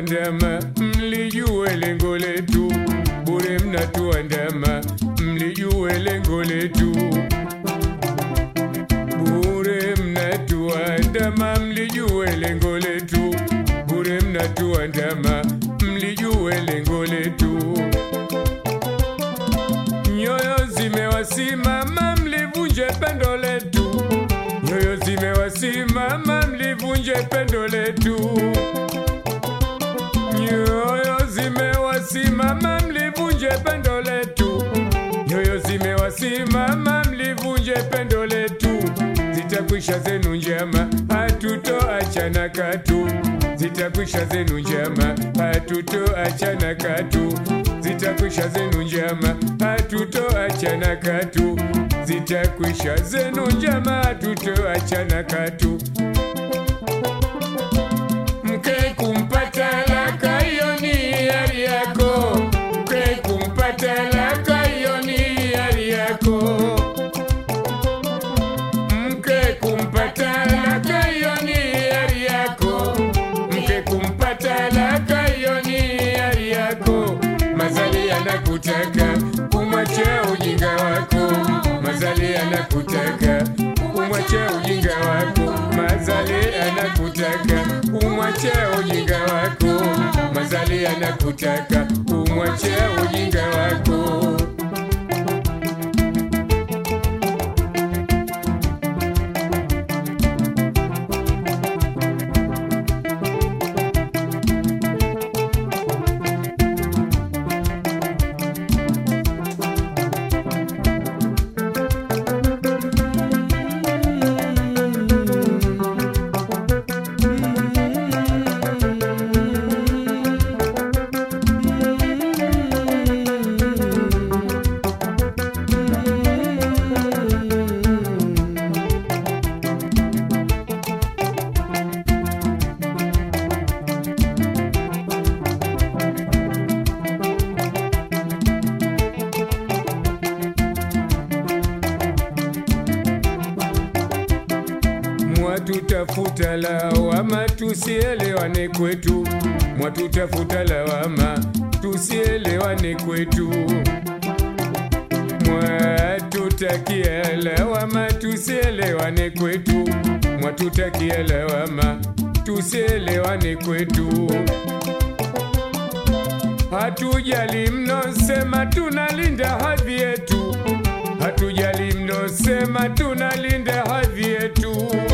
mnatuandama, mlijue lengo letu. Bure mnatuandama, mlijue lengo letu. Bure mnatuandama, mlijue lengo letu. Bure mnatuandama, mlijue lengo letu. Nyoyo zimewasimama, mlivunje pendo letu. Nyoyo zimewasimama, mlivunje pendo letu. Nyoyo zimewasimama, mlivunje pendo letu. Nyoyo zimewasimama, mlivunje pendo letu. Zitakwisha zenu njama, hatutoachana katu. Zitakwisha zenu njama, hatutoachana katu. Zitakwisha zenu njama, hatutoachana katu. Zitakwisha zenu njama, hatutoachana katu. Mke kumpata laka, hiyo ni hiari yako. Mke kumpata laka, hiyo ni hiari yako. Mke kumpata laka, hiyo ni hiari yako. Mke kumpata laka, hiyo ni hiari yako. Mazali anakutaka umwache ujinga wako. Mazali anakutaka umwache ujinga wako. Mazali anakutaka umwache ujinga wako. Mazali anakutaka umwache ujinga wako. Mwatutafuta lawama, tusielewane kwetu. Mwatutafuta lawama, tusielewane kwetu. Mwatutakia lawama, tusielewane kwetu. Mwatutakia lawama, tusielewane kwetu. Hatujali mnosema tunalinda hadhi yetu, hatujali mnosema tunalinda hadhi yetu,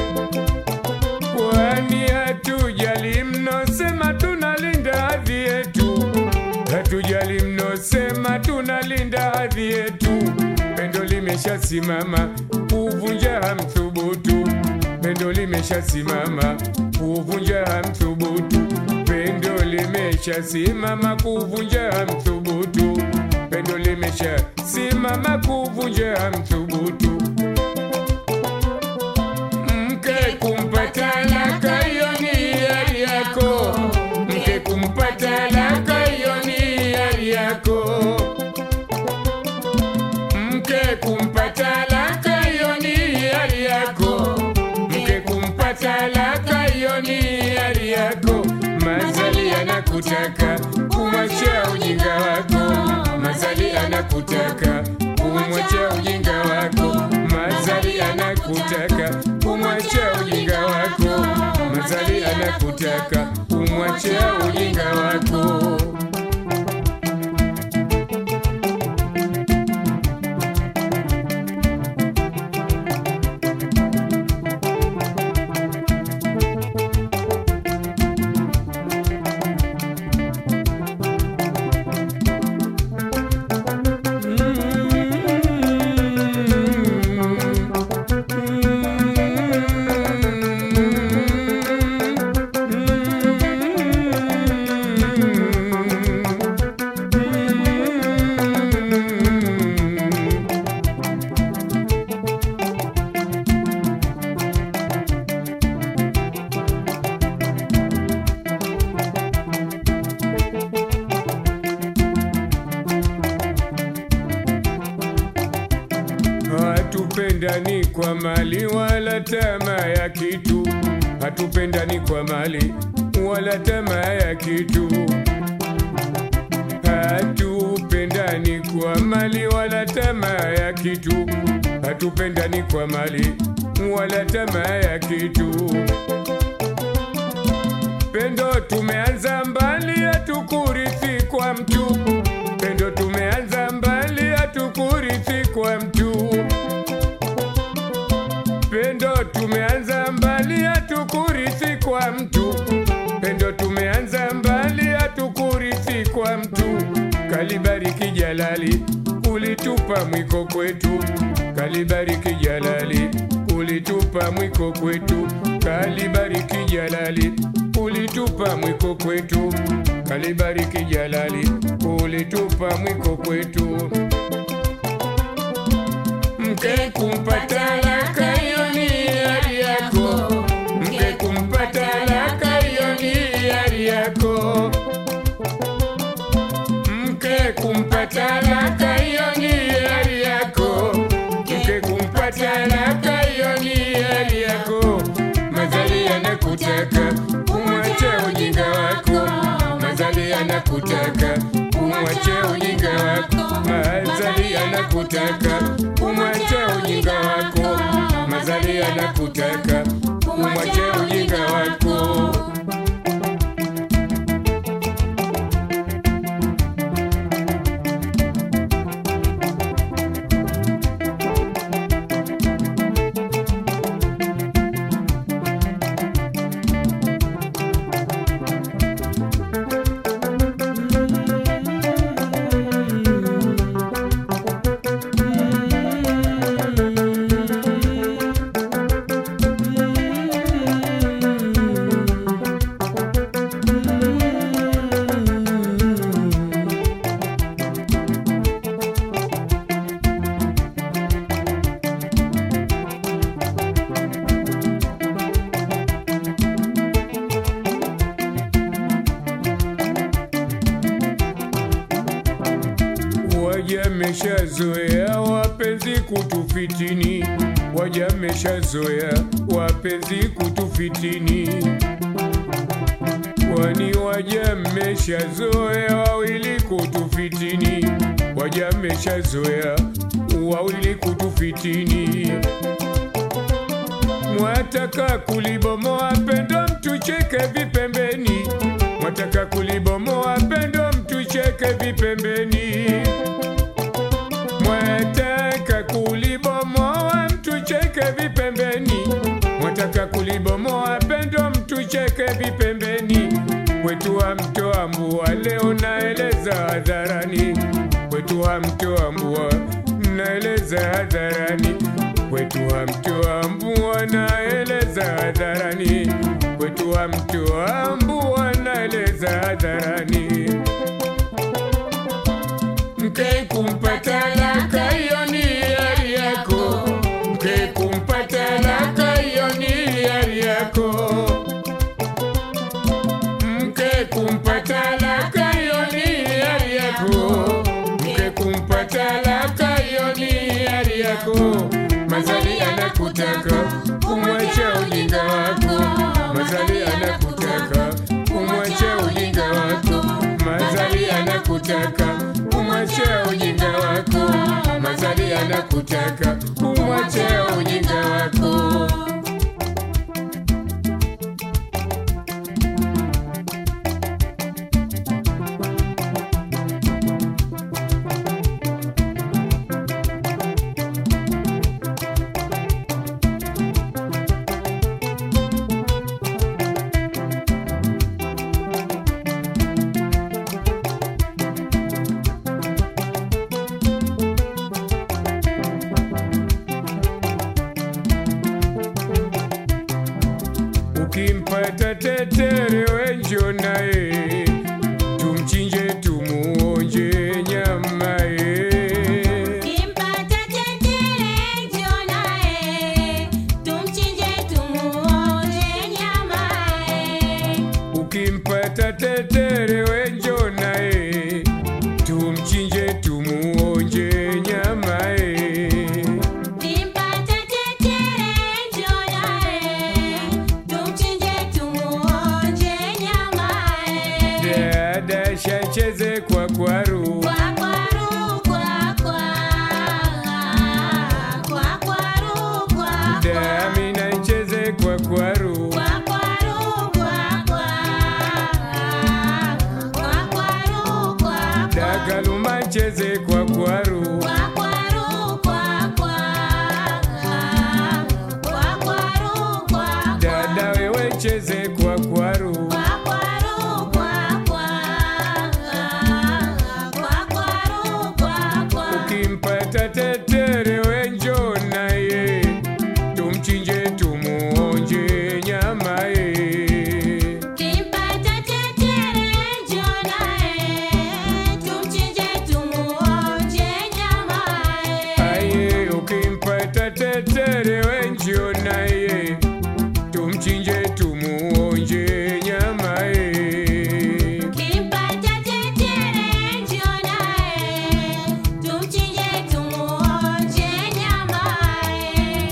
kwani hatujali mnosema tunalinda hadhi yetu, hatujali mnosema tunalinda hadhi yetu. Pendo limeshasimama kuvunja hamthubutu, pendo limeshasimama kuvunja hamthubutu, pendo limeshasimama kuvunja hamthubutu, pendo limeshasimama kuvunja hamthubutu. Mke kumpata laka, hiyo ni hiari yako. Mke kumpata laka, hiyo ni hiari yako. Mke kumpata laka, hiyo ni hiari yako. Mke kumpata laka, hiyo ni hiari yako. Mazali anakutaka kumwacha ujinga wako. Mazali anakutaka kumwacha ujinga wako. Mazali anakutaka kumwacha ujinga wako. Mazali anakutaka kumwacha ujinga wako. Hatupendani kwa mali wala tamaa ya kitu, hatupendani kwa mali wala tamaa ya kitu. Hatupendani kwa mali wala tamaa ya kitu, hatupendani kwa mali wala tamaa ya kitu. Pendo tumeanza mbali, hatukurithi kwa mtu. Pendo tumeanza mbali, hatukurithi kwa mtu. Pendo tumeanza mbali, hatukurithi kwa mtu. Pendo tumeanza mbali, hatukurithi kwa mtu. Kalibariki Jalali, ulitupa mwiko kwetu. Kalibariki Jalali, ulitupa mwiko kwetu. Kalibariki Jalali, ulitupa mwiko kwetu. Kalibariki Jalali, ulitupa mwiko kwetu. Mke kumpata laka hiyo ni hiari yako, mke kumpata laka hiyo ni hiari yako, mke kumpata laka hiyo ni hiari yako, mke kumpata laka hiyo ni hiari yako. Mazali yanakutaka umwache ujinga wako, mazali yanakutaka umwache ujinga wako, mazali yanakutaka umwache ujinga wako, mazali yanakutaka umwache ujinga wako. Wajameshazoea wapenzi kutufitini, wajameshazoea wapenzi kutufitini, kwani wajameshazoea wawili kutufitini, wajameshazoea wawili kutufitini. Mwataka kulibomoa pendo mtucheke vipembeni, mwataka kulibomoa pendo mtucheke vipembeni mwataka kulibomoa mtucheke vipembeni, mwataka kulibomoa pendo mtucheke vipembeni. Kwetu wa mtoa mbua leo naeleza hadharani, kwetu wa mtoa mbua naeleza hadharani, kwetu wa mtoa mbua naeleza hadharani, kwetu wa mtoa mbua naeleza hadharani mke kumpata laka hiyo ni hiari yako, mke kumpata laka hiyo ni hiari yako, mke kumpata laka hiyo ni hiari yako, mke kumpata laka hiyo ni hiari yako. Mazali anakutaka umwache ujinga wako, mazali anakutaka umwache ujinga wako, mazali anakutaka umwache ujinga wako, mazali anakutaka umwache ujinga wako. Ukimpata tetere wenjo naye, tumchinje tumuonje nyama ye. Kimpata tetere njoo naye, tumchinje tumuonje nyama ye. Ukimpata tetere wenjo naye, tumchinje tumuonje nyama ye. Kimpata tetere njoo naye, tumchinje tumuonje tetere wenjio naye tumchinje tumuonje nyama ye Kimpata tetere njoo naye, tumchinje tumuonje nyamaye.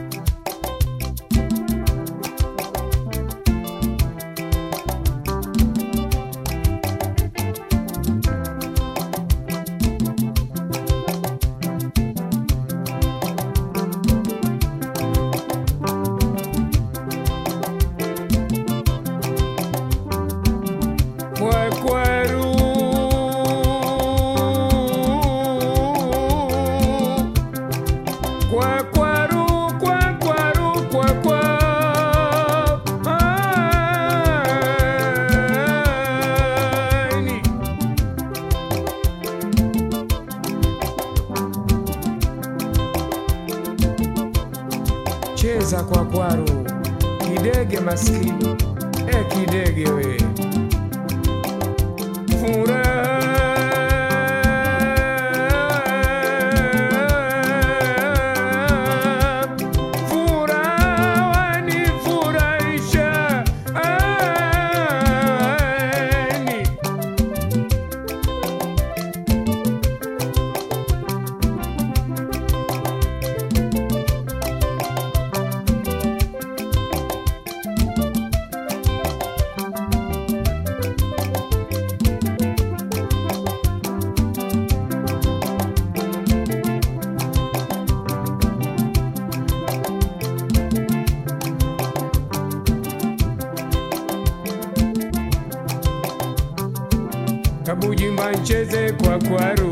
kwakwaru kwakwaru kwakwaru kwakwa Ani. cheza kwakwaru kidege maskini e kidege we Furaha, furaha wanifurahisha, ani. kabujimba ncheze kwa kwaru